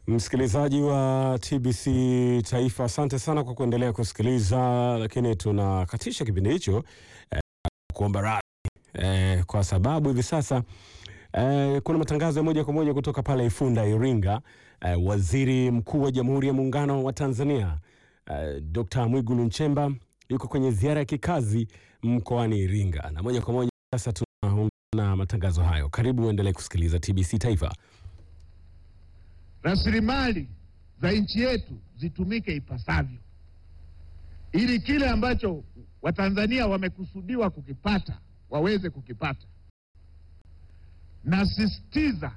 Msikilizaji wa TBC Taifa, asante sana kwa kuendelea kusikiliza, lakini tunakatisha kipindi hicho eh, kuomba radhi eh, kwa sababu hivi sasa eh, kuna matangazo ya moja kwa moja kutoka pale Ifunda, Iringa. Eh, Waziri Mkuu wa Jamhuri ya Muungano wa Tanzania eh, Dr. Mwigulu Nchemba yuko kwenye ziara ya kikazi mkoani Iringa, na moja kwa moja sasa tunaungana na matangazo hayo. Karibu uendelee kusikiliza TBC Taifa. Rasilimali za nchi yetu zitumike ipasavyo, ili kile ambacho Watanzania wamekusudiwa kukipata waweze kukipata. Nasisitiza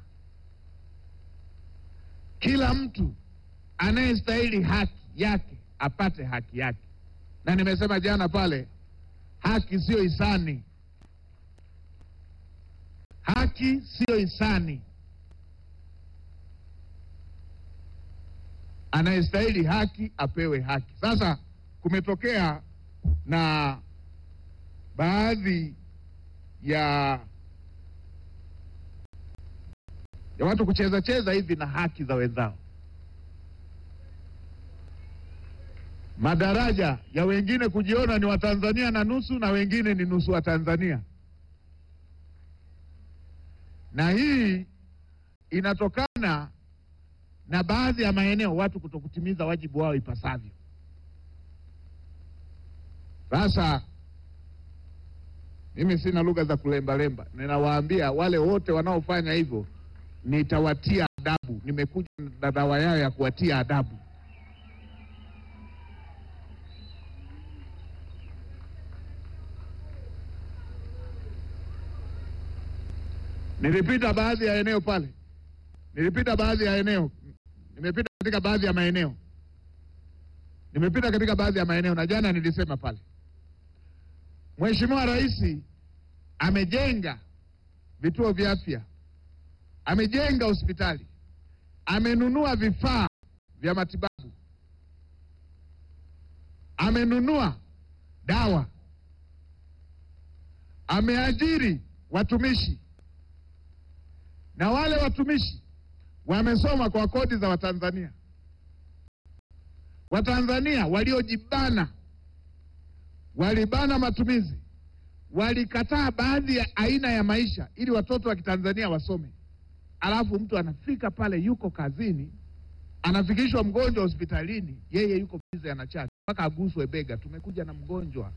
kila mtu anayestahili haki yake apate haki yake, na nimesema jana pale, haki siyo hisani, haki siyo hisani. Anayestahili haki apewe haki. Sasa kumetokea na baadhi ya ya watu kucheza cheza hivi na haki za wenzao, madaraja ya wengine kujiona ni Watanzania na nusu na wengine ni nusu wa Tanzania, na hii inatokana na baadhi ya maeneo watu kutokutimiza wajibu wao ipasavyo. Sasa mimi sina lugha za kulembalemba, ninawaambia wale wote wanaofanya hivyo nitawatia adabu. Nimekuja na dawa yao ya kuwatia adabu. Nilipita baadhi ya eneo pale, nilipita baadhi ya eneo, nimepita katika baadhi ya maeneo, nimepita katika baadhi ya maeneo, na jana nilisema pale, Mheshimiwa Rais amejenga vituo vya afya, amejenga hospitali, amenunua vifaa vya matibabu, amenunua dawa, ameajiri watumishi, na wale watumishi wamesoma kwa kodi za Watanzania. Watanzania waliojibana walibana matumizi, walikataa baadhi ya aina ya maisha ili watoto wa Kitanzania wasome. Alafu mtu anafika pale, yuko kazini, anafikishwa mgonjwa hospitalini, yeye yuko bize, anachati mpaka aguswe bega, tumekuja na mgonjwa.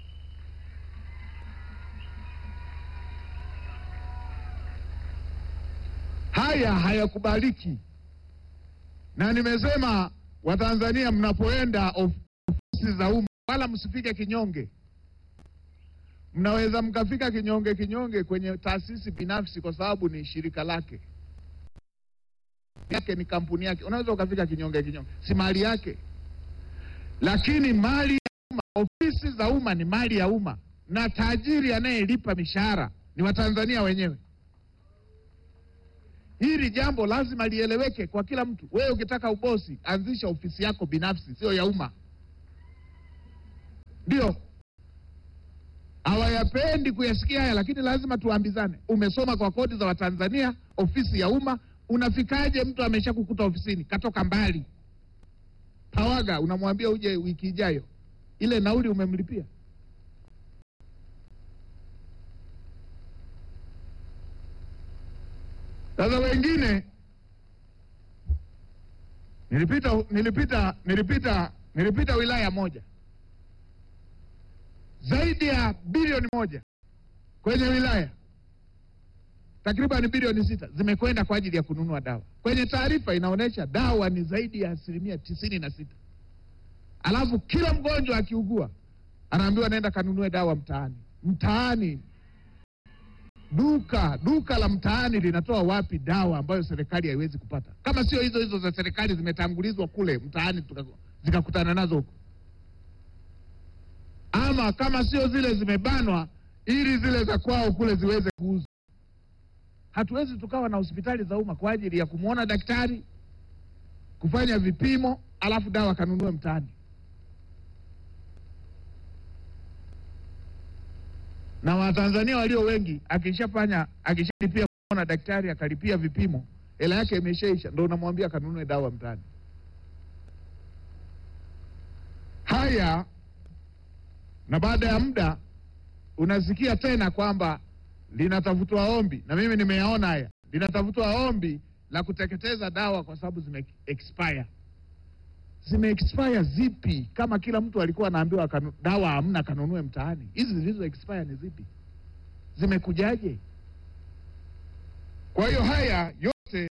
Haya hayakubaliki, na nimesema Watanzania, mnapoenda ofisi za umma wala msifike kinyonge. Mnaweza mkafika kinyonge kinyonge kwenye taasisi binafsi, kwa sababu ni shirika lake yake, ni kampuni yake. Unaweza ukafika kinyonge kinyonge, si mali yake. Lakini mali ya umma, ofisi za umma ni mali ya umma, na tajiri anayelipa mishahara ni Watanzania wenyewe. Hili jambo lazima lieleweke kwa kila mtu. Wewe ukitaka ubosi, anzisha ofisi yako binafsi, sio ya umma. Ndio hawayapendi kuyasikia haya, lakini lazima tuambizane. Umesoma kwa kodi za Watanzania, ofisi ya umma, unafikaje? Mtu amesha kukuta ofisini, katoka mbali Pawaga, unamwambia uje wiki ijayo, ile nauli umemlipia. Sasa wengine, nilipita nilipita nilipita nilipita wilaya moja zaidi ya bilioni moja kwenye wilaya takriban bilioni sita zimekwenda kwa ajili ya kununua dawa. Kwenye taarifa inaonyesha dawa ni zaidi ya asilimia tisini na sita. Alafu kila mgonjwa akiugua anaambiwa naenda kanunue dawa mtaani. Mtaani, duka duka la mtaani linatoa wapi dawa ambayo serikali haiwezi kupata, kama sio hizo hizo za serikali zimetangulizwa kule mtaani zikakutana nazo huko ama kama sio zile zimebanwa ili zile za kwao kule ziweze kuuzwa. Hatuwezi tukawa na hospitali za umma kwa ajili ya kumwona daktari, kufanya vipimo, alafu dawa kanunue mtaani. Na Watanzania walio wengi, akishafanya akishalipia kumwona daktari, akalipia vipimo, hela yake imeshaisha, ndo unamwambia kanunue dawa mtaani. Haya, na baada ya muda unasikia tena kwamba linatafutwa ombi, na mimi nimeyaona haya, linatafutwa ombi la kuteketeza dawa kwa sababu zime expire. Zime expire zipi? Kama kila mtu alikuwa anaambiwa kanu, dawa hamna, kanunue mtaani. Hizi zilizo expire ni zipi? Zimekujaje? Kwa hiyo haya yote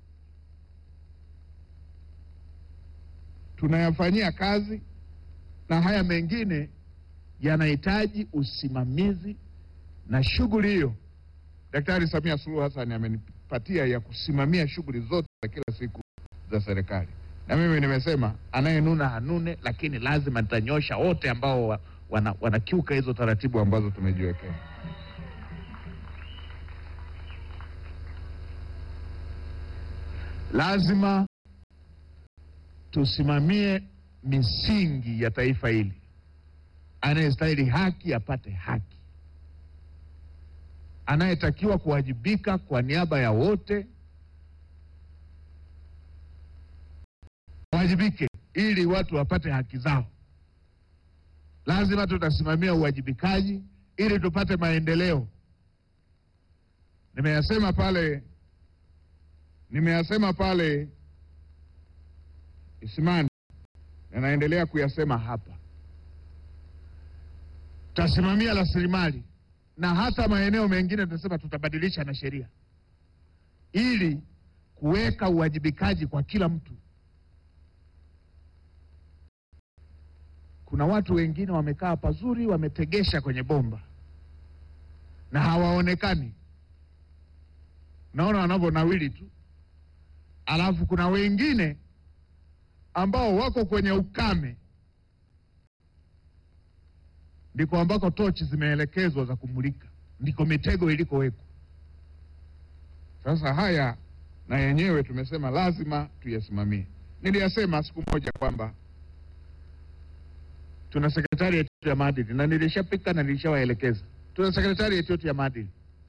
tunayafanyia kazi, na haya mengine yanahitaji usimamizi, na shughuli hiyo Daktari Samia Suluhu Hassan amenipatia ya kusimamia shughuli zote za kila siku za serikali, na mimi nimesema anayenuna hanune, lakini lazima nitanyosha wote ambao wa, wana, wanakiuka hizo taratibu ambazo tumejiwekea. Lazima tusimamie misingi ya taifa hili. Anayestahili haki apate haki, anayetakiwa kuwajibika kwa niaba ya wote wajibike, ili watu wapate haki zao. Lazima tutasimamia uwajibikaji ili tupate maendeleo. Nimeyasema pale, nimeyasema pale Isimani na naendelea kuyasema hapa. Tutasimamia rasilimali na hata maeneo mengine tunasema tutabadilisha na sheria ili kuweka uwajibikaji kwa kila mtu. Kuna watu wengine wamekaa pazuri, wametegesha kwenye bomba na hawaonekani, naona wanavyonawili tu, alafu kuna wengine ambao wako kwenye ukame, ndiko ambako tochi zimeelekezwa za kumulika, ndiko mitego ilikowekwa. Sasa haya na yenyewe tumesema lazima tuyasimamie. Niliyasema siku moja kwamba tuna sekretarieti yetu ya maadili na nilishapika na nilishawaelekeza, tuna sekretarieti yetu ya maadili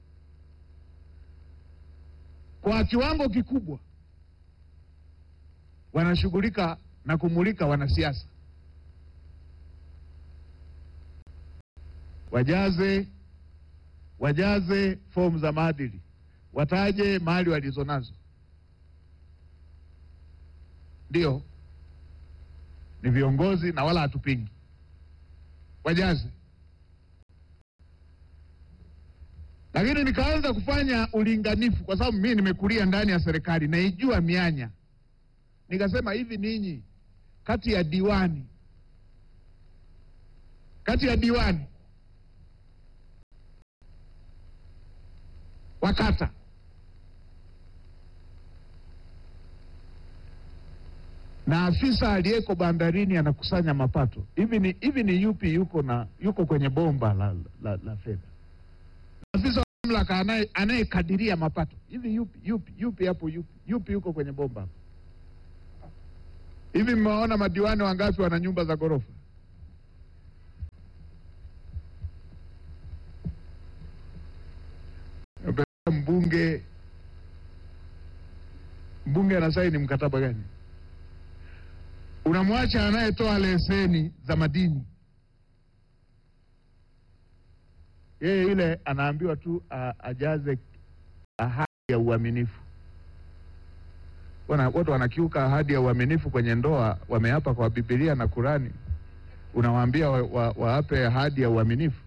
kwa kiwango kikubwa wanashughulika na kumulika wanasiasa, wajaze wajaze fomu za maadili, wataje mali walizonazo. Ndio, ni viongozi na wala hatupingi, wajaze. Lakini nikaanza kufanya ulinganifu, kwa sababu mimi nimekulia ndani ya serikali, naijua mianya nikasema hivi, ninyi kati ya diwani kati ya diwani wa kata na afisa aliyeko bandarini anakusanya mapato, hivi ni hivi ni yupi yuko na yuko kwenye bomba la, la, la fedha? Afisa wa mamlaka anaye anayekadiria mapato, hivi yupi yupi yupi hapo yupi yupi yuko kwenye bomba hapo? Hivi mmewaona madiwani wangapi wana nyumba za ghorofa? Mbunge mbunge anasaini mkataba gani? Unamwacha anayetoa leseni za madini, yeye yule anaambiwa tu a, ajaze ahadi ya uaminifu. Wana, watu wanakiuka ahadi ya uaminifu kwenye ndoa, wameapa kwa Biblia na Kurani, unawaambia waape wa, wa ahadi ya uaminifu.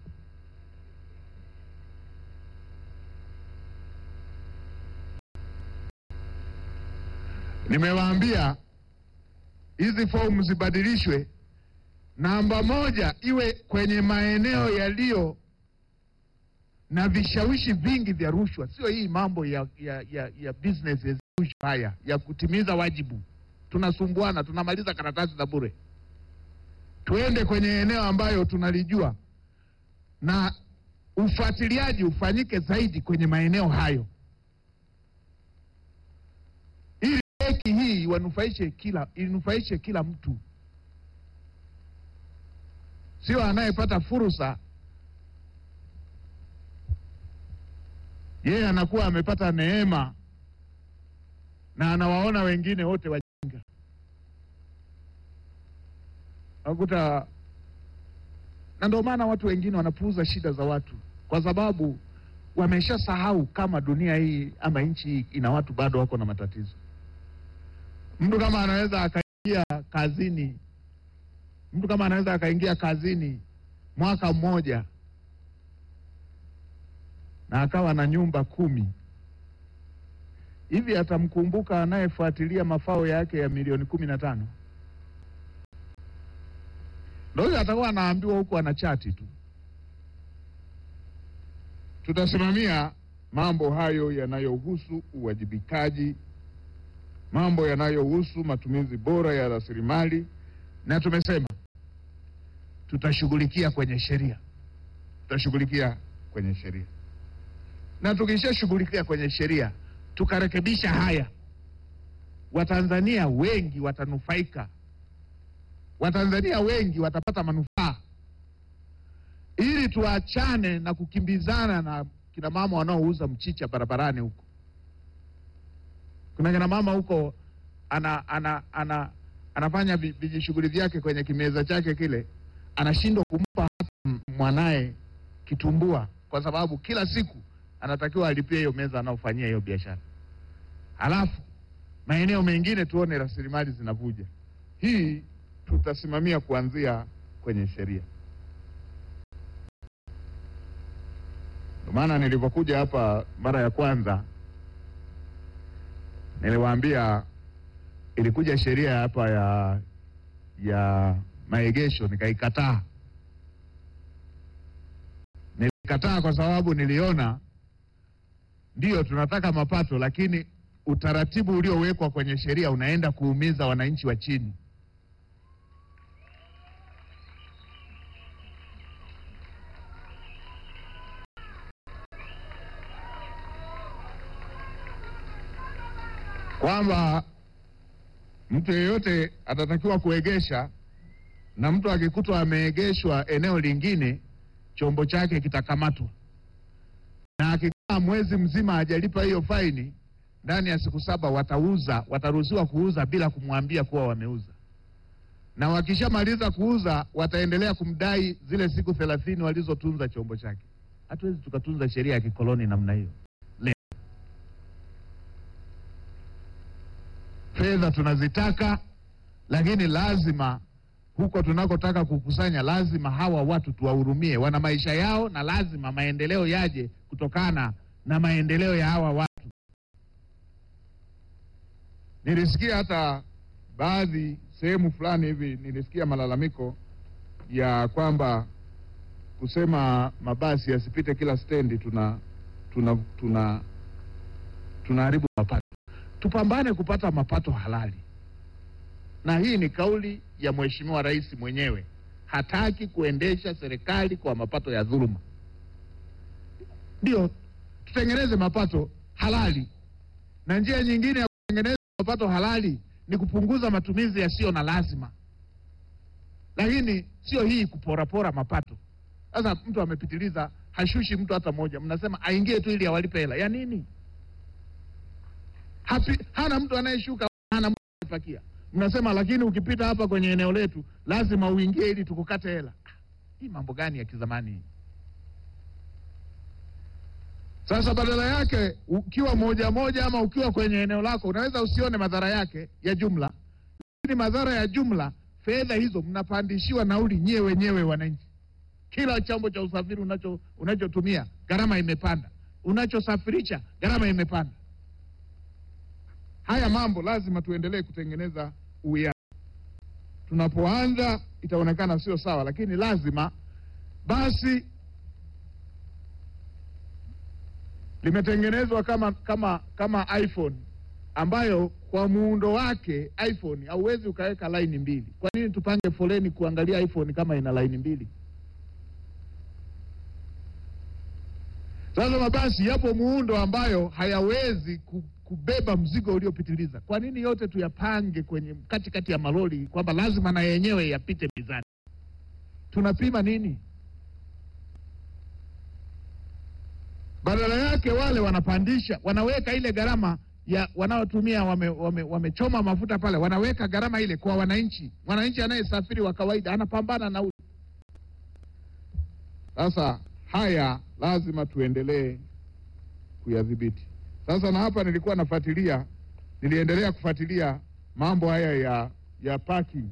Nimewaambia hizi fomu zibadilishwe, namba moja iwe kwenye maeneo yaliyo na vishawishi vingi vya rushwa, sio hii mambo ya, ya, ya, ya business as usual haya ya kutimiza wajibu. Tunasumbuana, tunamaliza karatasi za bure. Tuende kwenye eneo ambayo tunalijua na ufuatiliaji ufanyike zaidi kwenye maeneo hayo, ili heki hii wanufaishe kila inufaishe kila mtu, sio anayepata fursa yeye anakuwa amepata neema na anawaona wengine wote wajinga. Nakuta, na ndio maana watu wengine wanapuuza shida za watu, kwa sababu wameshasahau kama dunia hii ama nchi hii ina watu bado wako na matatizo. Mtu kama anaweza akaingia kazini, mtu kama anaweza akaingia kazini mwaka mmoja na akawa na nyumba kumi hivi, atamkumbuka anayefuatilia mafao yake ya milioni kumi na tano? Ndio huyo atakuwa anaambiwa huku ana chati tu. Tutasimamia mambo hayo yanayohusu uwajibikaji, mambo yanayohusu matumizi bora ya rasilimali, na tumesema tutashughulikia kwenye sheria, tutashughulikia kwenye sheria, na tukishashughulikia kwenye sheria tukarekebisha haya, Watanzania wengi watanufaika, Watanzania wengi watapata manufaa, ili tuachane na kukimbizana na kina mama wanaouza mchicha barabarani huko. Kuna kina mama huko ana, ana, ana, anafanya vi- vijishughuli vyake kwenye kimeza chake kile, anashindwa kumpa hata mwanaye kitumbua, kwa sababu kila siku anatakiwa alipie hiyo meza anaofanyia hiyo biashara. Halafu maeneo mengine tuone rasilimali zinavuja. Hii tutasimamia kuanzia kwenye sheria. Ndio maana nilipokuja hapa mara ya kwanza niliwaambia ilikuja sheria hapa ya ya maegesho nikaikataa. Nilikataa kwa sababu niliona ndiyo tunataka mapato, lakini utaratibu uliowekwa kwenye sheria unaenda kuumiza wananchi wa chini. kwamba mtu yeyote atatakiwa kuegesha, na mtu akikutwa ameegeshwa eneo lingine, chombo chake kitakamatwa, na akikaa mwezi mzima hajalipa hiyo faini, ndani ya siku saba watauza, wataruhusiwa kuuza bila kumwambia kuwa wameuza, na wakishamaliza kuuza wataendelea kumdai zile siku thelathini walizotunza chombo chake. Hatuwezi tukatunza sheria ya kikoloni namna hiyo. Fedha tunazitaka, lakini lazima huko tunakotaka kukusanya, lazima hawa watu tuwahurumie, wana maisha yao, na lazima maendeleo yaje kutokana na maendeleo ya hawa watu. Nilisikia hata baadhi sehemu fulani hivi, nilisikia malalamiko ya kwamba kusema mabasi yasipite kila stendi, tuna tuna tuna tunaharibu mapato. Tupambane kupata mapato halali, na hii ni kauli ya Mheshimiwa Rais mwenyewe. Hataki kuendesha serikali kwa mapato ya dhuluma. Ndio tutengeneze mapato halali, na njia nyingine ya kutengeneza mapato halali ni kupunguza matumizi yasiyo na lazima, lakini sio hii kuporapora mapato. Sasa mtu amepitiliza, hashushi mtu hata mmoja, mnasema aingie tu ili awalipe hela ya nini? Hapi, hana mtu anayeshuka, hana mtu anayepakia. Mnasema lakini ukipita hapa kwenye eneo letu lazima uingie ili tukukate hela. Ah, Hii mambo gani ya kizamani hii? Sasa badala yake ukiwa moja moja ama ukiwa kwenye eneo lako unaweza usione madhara yake ya jumla, lakini madhara ya jumla, fedha hizo mnapandishiwa nauli nyie wenyewe wananchi. Kila chombo cha usafiri unacho unachotumia gharama imepanda, unachosafirisha gharama imepanda. Haya mambo lazima tuendelee kutengeneza uwiano. Tunapoanza itaonekana sio sawa, lakini lazima basi limetengenezwa kama kama kama iPhone ambayo kwa muundo wake iPhone hauwezi ukaweka laini mbili. Kwa nini tupange foleni kuangalia iPhone kama ina laini mbili? Sasa mabasi yapo muundo ambayo hayawezi ku- kubeba mzigo uliopitiliza. Kwa nini yote tuyapange kwenye katikati ya malori kwamba lazima na yenyewe yapite mizani? Tunapima nini? Badala yake wale wanapandisha, wanaweka ile gharama ya wanaotumia wamechoma wame, wamechoma mafuta pale, wanaweka gharama ile kwa wananchi. Mwananchi anayesafiri wa kawaida anapambana na sasa haya lazima tuendelee kuyadhibiti. Sasa na hapa nilikuwa nafuatilia, niliendelea kufuatilia mambo haya ya ya parking.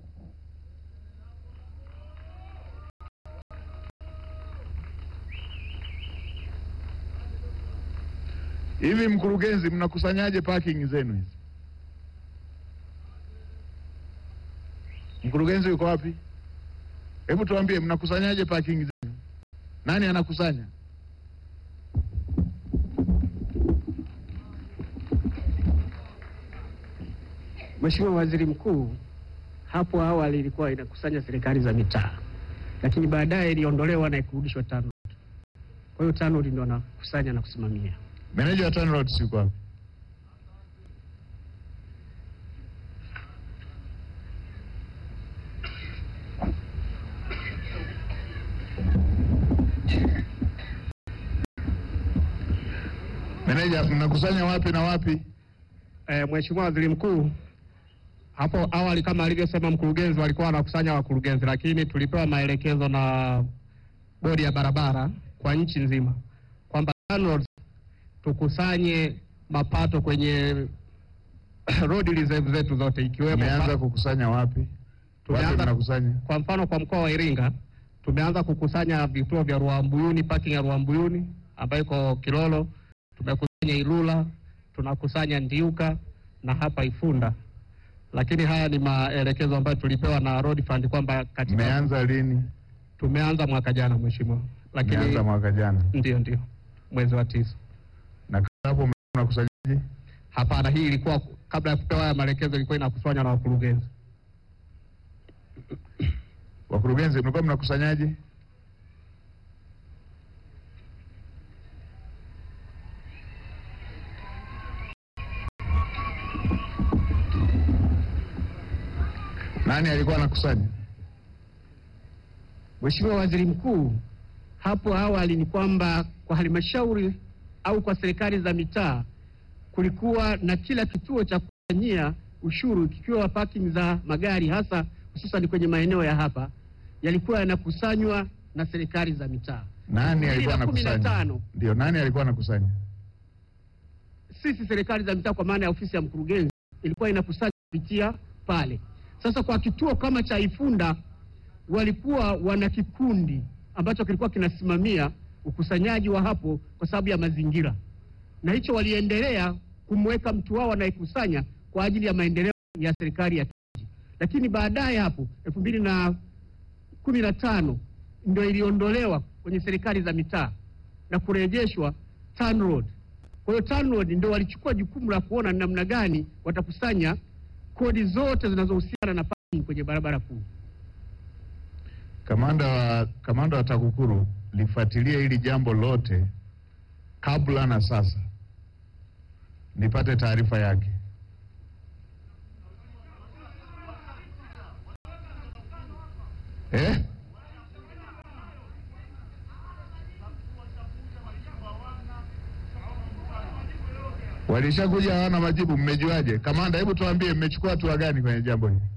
Hivi mkurugenzi, mnakusanyaje parking zenu hizi? Mkurugenzi yuko wapi? Hebu tuambie, mnakusanyaje parking zenu? Nani anakusanya? Mheshimiwa Waziri Mkuu, hapo awali ilikuwa inakusanya serikali za mitaa, lakini baadaye iliondolewa na ikurudishwa TANROADS. Kwa hiyo TANROADS ndio anakusanya na kusimamia. Meneja wa TANROADS yuko wapi? Meneja, mnakusanya wapi na wapi? E, Mheshimiwa Waziri Mkuu, hapo awali kama alivyosema mkurugenzi, walikuwa wanakusanya wakurugenzi, lakini tulipewa maelekezo na bodi ya barabara kwa nchi nzima kwamba TANROADS tukusanye mapato kwenye road reserve zetu zote ikiwemo Mmeanza kukusanya wapi? Wapi Tumeanza- mnakusanya? Kwa mfano kwa mkoa wa Iringa tumeanza kukusanya vituo vya Ruambuyuni, parking ya Ruambuyuni ambayo iko Kilolo, tumekusanya Ilula, tunakusanya Ndiuka na hapa Ifunda. Lakini haya ni maelekezo ambayo tulipewa na Road Fund kwamba katika Mmeanza lini? tumeanza mwaka jana mheshimiwa, lakini Mmeanza mwaka jana. ndio ndio mwezi wa tisa. Na hapo mnakusanyaje? Hapana, hii ilikuwa kabla ya kupewa haya maelekezo, ilikuwa inakusanywa na wakurugenzi. Wakurugenzi mlikuwa mnakusanyaje? Nani alikuwa anakusanya? Mheshimiwa Waziri Mkuu, hapo awali ni kwamba kwa halmashauri au kwa serikali za mitaa kulikuwa na kila kituo cha kukusanyia ushuru kikiwa parking za magari hasa hususan kwenye maeneo ya hapa yalikuwa yanakusanywa na serikali za mitaa. Nani alikuwa 2015. anakusanya? Ndio, nani alikuwa anakusanya? Sisi serikali za mitaa kwa maana ya ofisi ya mkurugenzi ilikuwa inakusanya kupitia pale. Sasa kwa kituo kama cha Ifunda walikuwa wana kikundi ambacho kilikuwa kinasimamia ukusanyaji wa hapo kwa sababu ya mazingira, na hicho waliendelea kumweka mtu wao anayekusanya kwa ajili ya maendeleo ya serikali ya kijiji, lakini baadaye hapo elfu mbili na kumi na tano ndio iliondolewa kwenye serikali za mitaa na kurejeshwa TANROADS. Kwa hiyo TANROADS ndio walichukua jukumu la kuona ni namna gani watakusanya kodi zote zinazohusiana na parking kwenye barabara kuu. Kamanda wa kamanda wa TAKUKURU lifuatilie hili jambo lote kabla na sasa, nipate taarifa yake. Eh? Walishakuja hawana majibu, mmejuaje? Kamanda, hebu tuambie mmechukua hatua gani kwenye jambo hili?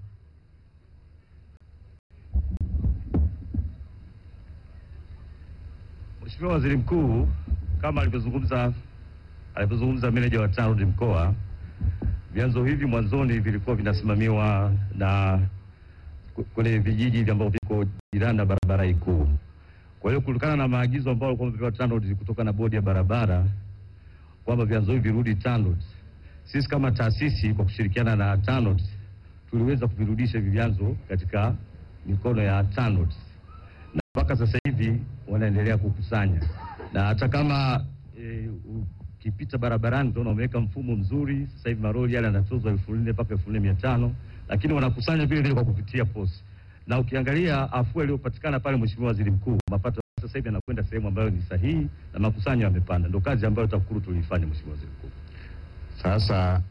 Mheshimiwa Waziri Mkuu, kama alivyozungumza alivyozungumza meneja wa TANROADS mkoa, vyanzo hivi mwanzoni vilikuwa vinasimamiwa na ku- kule vijiji hivi ambavyo viko jirani na barabara hii kuu. Kwa hiyo kutokana na maagizo ambayo walikuwa wamepewa TANROADS kutoka na bodi ya barabara kwamba vyanzo hivi virudi TANROADS, sisi kama taasisi kwa kushirikiana na TANROADS tuliweza kuvirudisha hivi vyanzo katika mikono ya TANROADS na mpaka sasa hivi wanaendelea kukusanya, na hata kama e, ukipita barabarani utaona wameweka mfumo mzuri. Sasa hivi maroli yale yanatozwa elfu nne mpaka elfu nne mia tano lakini wanakusanya vile vile kwa kupitia posi, na ukiangalia afua iliyopatikana pale, Mheshimiwa Waziri Mkuu, mapato sasa hivi yanakwenda sehemu ambayo ni sahihi na makusanyo yamepanda. Ndio kazi ambayo TAKUKURU tuliifanya, Mheshimiwa Waziri Mkuu. Sasa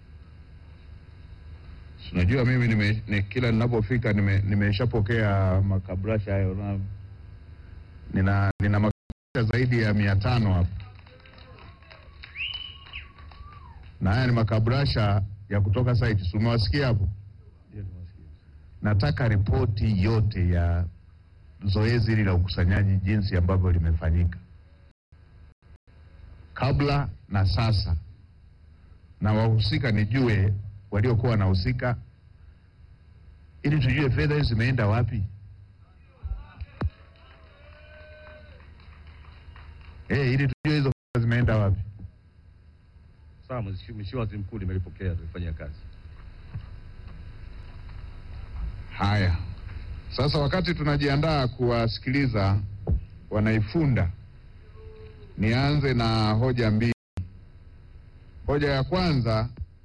si unajua mimi nime, ni, kila ninapofika nime- nimeshapokea makabrasha hayo na nina, nina makabrasha zaidi ya mia tano hapa. na haya ni makabrasha ya kutoka site. Si umewasikia hapo? Ndio tumewasikia. Nataka ripoti yote ya zoezi hili la ukusanyaji jinsi ambavyo limefanyika kabla na sasa, na wahusika nijue waliokuwa wanahusika, ili tujue fedha hizi zimeenda wapi. Eh, ili tujue hizo fedha zimeenda wapi. Sawa, Mheshimiwa Waziri Mkuu, nimelipokea tulifanyia kazi. Haya, sasa wakati tunajiandaa kuwasikiliza wanaifunda, nianze na hoja mbili. Hoja ya kwanza,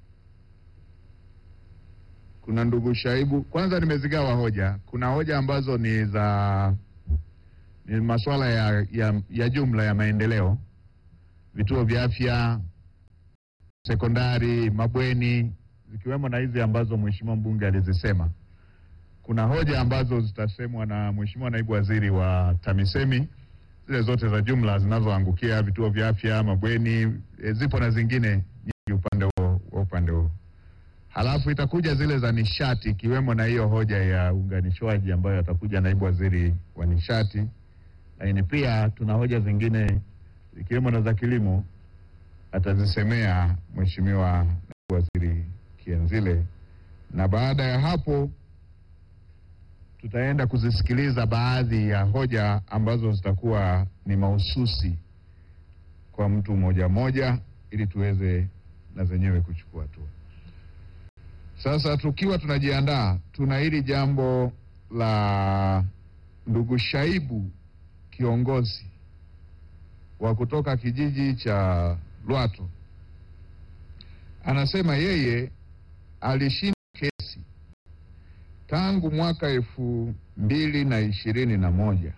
kuna ndugu Shaibu. Kwanza nimezigawa hoja, kuna hoja ambazo ni za ni masuala ya, ya, ya jumla ya maendeleo, vituo vya afya, sekondari, mabweni, zikiwemo na hizi ambazo mheshimiwa mbunge alizisema kuna hoja ambazo zitasemwa na Mheshimiwa Naibu Waziri wa TAMISEMI, zile zote za jumla zinazoangukia vituo vya afya, mabweni, e, zipo na zingine nyingi upande huo wa upande huo. Halafu itakuja zile za nishati, ikiwemo na hiyo hoja ya uunganishwaji ambayo atakuja Naibu Waziri wa nishati, lakini pia tuna hoja zingine ikiwemo na za kilimo, atazisemea Mheshimiwa Naibu Waziri Kienzile, na baada ya hapo tutaenda kuzisikiliza baadhi ya hoja ambazo zitakuwa ni mahususi kwa mtu mmoja mmoja, ili tuweze na zenyewe kuchukua hatua. Sasa tukiwa tunajiandaa, tuna hili jambo la ndugu Shaibu, kiongozi wa kutoka kijiji cha Lwato, anasema yeye alishinda kesi tangu mwaka elfu mbili na ishirini na moja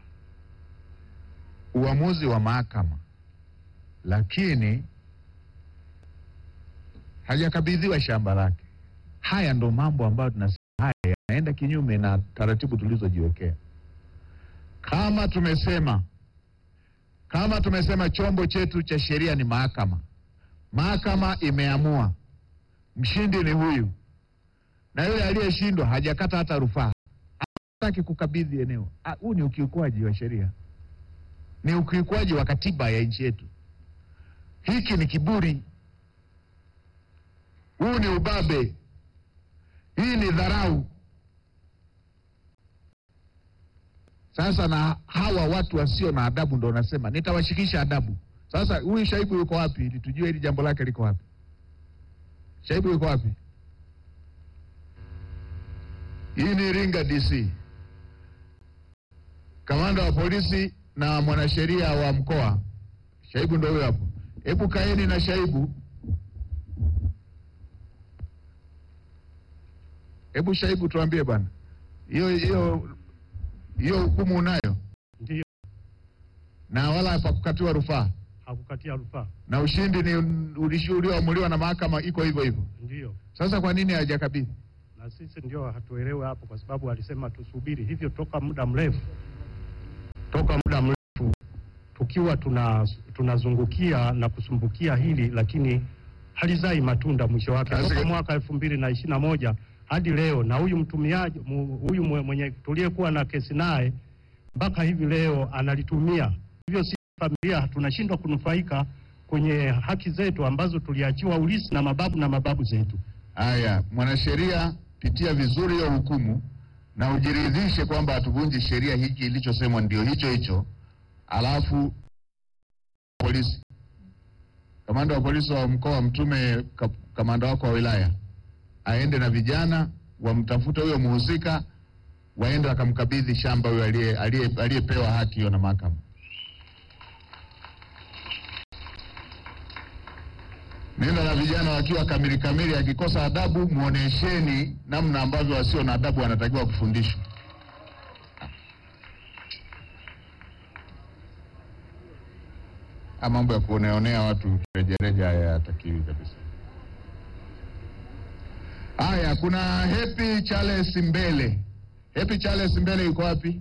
uamuzi wa mahakama, lakini hajakabidhiwa shamba lake. Haya ndo mambo ambayo tunasema haya yanaenda kinyume na taratibu tulizojiwekea. Kama tumesema kama tumesema chombo chetu cha sheria ni mahakama, mahakama imeamua mshindi ni huyu na yule aliyeshindwa hajakata hata rufaa, hataki kukabidhi eneo. Ah, Huu ni ukiukwaji wa sheria, ni ukiukwaji wa katiba ya nchi yetu. Hiki ni kiburi, huu ni ubabe, hii ni dharau. Sasa na hawa watu wasio na adabu ndo nasema nitawashikisha adabu. Sasa huyu Shaibu yuko wapi, ili tujue hili jambo lake liko wapi? Shaibu yuko wapi? Hii ni Iringa DC. Kamanda wa polisi na mwanasheria wa mkoa Shaibu ndo huyo hapo. Hebu kaeni na Shaibu. Hebu Shaibu tuambie bwana. Hiyo hiyo hiyo hukumu unayo Ndio, na wala hapakukatiwa rufaa hakukatia rufaa. na ushindi ni ulishi- ulioamuliwa na mahakama iko hivyo hivyo. Ndio, Sasa kwa nini hajakabidhi? na sisi ndio hatuelewe hapo, kwa sababu alisema tusubiri hivyo toka muda mrefu, toka muda mrefu tukiwa tuna tunazungukia na kusumbukia hili, lakini halizai matunda mwisho wake Sasa- toka mwaka elfu mbili na ishirini na moja hadi leo, na huyu mtumiaji mu- huyu mwe- mwenye tuliyekuwa na kesi naye mpaka hivi leo analitumia hivyo. Sisi familia tunashindwa kunufaika kwenye haki zetu ambazo tuliachiwa ulisi na mababu na mababu zetu. Haya, mwanasheria, pitia vizuri hiyo hukumu na ujiridhishe kwamba hatuvunji sheria. Hiki ilichosemwa ndio hicho hicho, alafu polisi, kamanda wa polisi wa mkoa mtume ka, kamanda wako wa wilaya aende na vijana wamtafute huyo mhusika, waende wakamkabidhi shamba huyo aliye- aliye- aliyepewa haki hiyo na mahakama. Nenda na vijana wakiwa kamili kamili, akikosa adabu mwonesheni namna ambavyo wasio na adabu wanatakiwa kufundishwa. Haya mambo ya kuoneonea watu rejareja haya hayatakiwi kabisa. Haya, kuna Happy Charles Mbele. Happy Charles Mbele yuko wapi?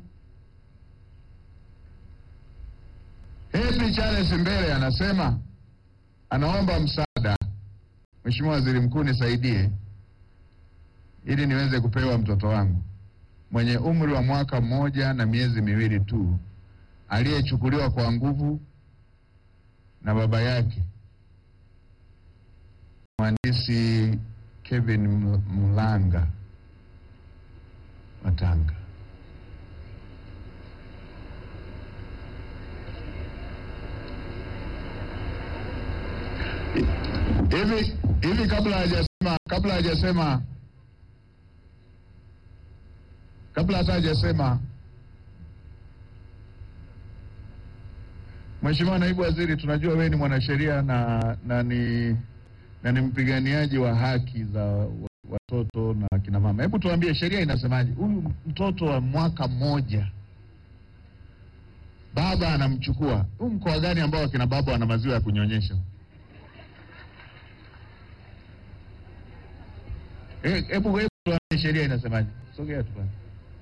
Happy Charles Mbele anasema anaomba msaada Mheshimiwa Waziri Mkuu, nisaidie ili niweze kupewa mtoto wangu mwenye umri wa mwaka mmoja na miezi miwili tu aliyechukuliwa kwa nguvu na baba yake mhandisi Kevin M- Mlanga wa Tanga. Hivi hivi kabla hajasema kabla hajasema kabla hata hajasema Mheshimiwa Naibu Waziri, tunajua wewe ni mwanasheria na na ni na ni mpiganiaji wa haki za wa- watoto na kina mama. Hebu tuambie sheria inasemaje? Huyu mtoto wa mwaka mmoja baba anamchukua, huu mkoa gani ambao akina baba wana maziwa ya kunyonyesha? Eh, Hebu hebu tuambie sheria inasemaje? Sogea tu bwana.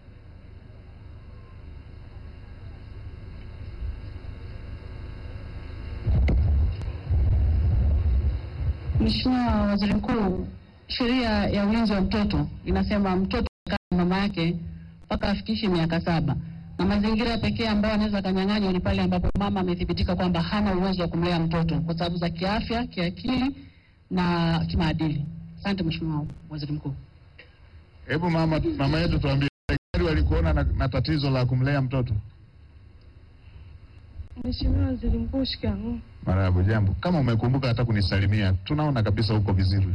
Mheshimiwa Waziri Mkuu, sheria ya ulinzi wa mtoto inasema mtoto akaa na mama yake mpaka afikishe miaka saba, na mazingira pekee ambayo anaweza akanyang'anywa ni pale ambapo mama amethibitika kwamba hana uwezo wa kumlea mtoto kwa sababu za kiafya, kiakili na kimaadili. Asante Mheshimiwa Waziri Mkuu. Hebu mama, mama yetu tuambie, daktari walikuona na, na tatizo la kumlea mtoto? Mheshimiwa Waziri Mkuu, shikamoo. Marahaba, jambo. Kama umekumbuka hata kunisalimia, tunaona kabisa uko vizuri.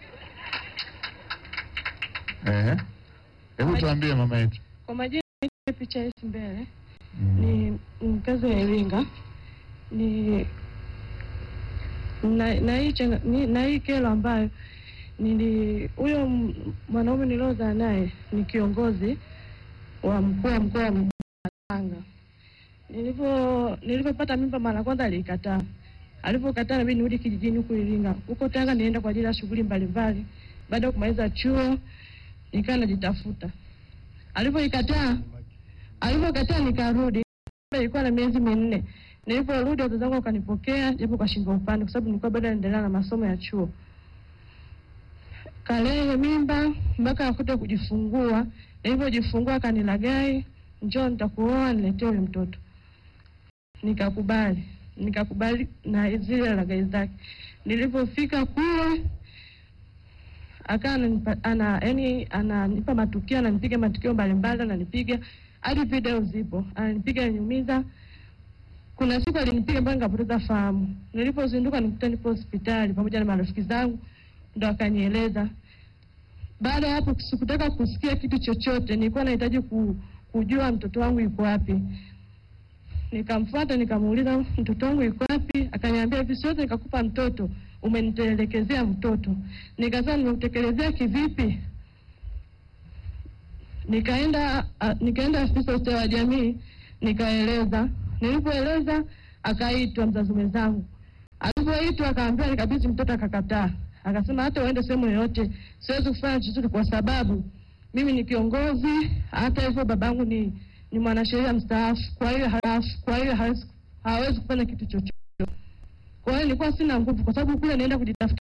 Ehe, hebu tuambie mama yetu. Kwa majina naitwa picha yetu mbele Mm. ni mkazi wa Iringa ni na, na, hii changa- ni- na hii kero ambayo nili huyo m- mwanaume niliozaa naye ni kiongozi wa mkuu wa mkoa wa Tanga. Nilivyo nilivyopata mimba mara kwanza alikataa. Alivyokataa nabidi nirudi kijijini huku Iringa. Huko Tanga nienda kwa ajili ya shughuli mbalimbali. Baada ya kumaliza chuo nikawa najitafuta. Alivyoikataa alivyokataa nikarudi. Ilikuwa na miezi minne. Niliporudi wazazi wangu wakanipokea japo kwa shingo upande, kwa sababu nilikuwa bado naendelea na masomo ya chuo. Kalehe mimba mpaka akuta kujifungua. Nilipojifungua akanilagai, njoo nitakuoa, niletee huyu mtoto. Nikakubali, nikakubali na zile lagai zake. Nilipofika kule akawa ananipa- ana yani ananipa matukio, ananipiga matukio mbalimbali, ananipiga hadi video zipo, ananipiga ananiumiza. Kuna siku alinipiga mpaka nikapoteza fahamu. Nilipozinduka nikuta nipo hospitali pamoja na marafiki zangu, ndo akanieleza. Baada ya hapo sikutaka kusikia kitu chochote, nilikuwa nahitaji ku, kujua mtoto wangu yuko wapi. Nikamfuata nikamuuliza mtoto wangu yuko wapi, akaniambia hivi, siwezi nikakupa mtoto, umenitelekezea mtoto. Nikasema nimeutekelezea kivipi? Nikaenda a, nikaenda afisa ustawi wa jamii nikaeleza. Nilipoeleza akaitwa mzazi mwenzangu, alipoitwa akaambiwa nikabidhi mtoto, akakataa. Akasema hata uende sehemu yoyote, siwezi kufanya chochote kwa sababu mimi ni kiongozi. Hata hivyo babangu ni ni mwanasheria mstaafu, kwa hiyo halafu kwa hiyo hawezi hawezi kufanya kitu chochote. Kwa hiyo nilikuwa sina nguvu, kwa sababu kule naenda kujitafuta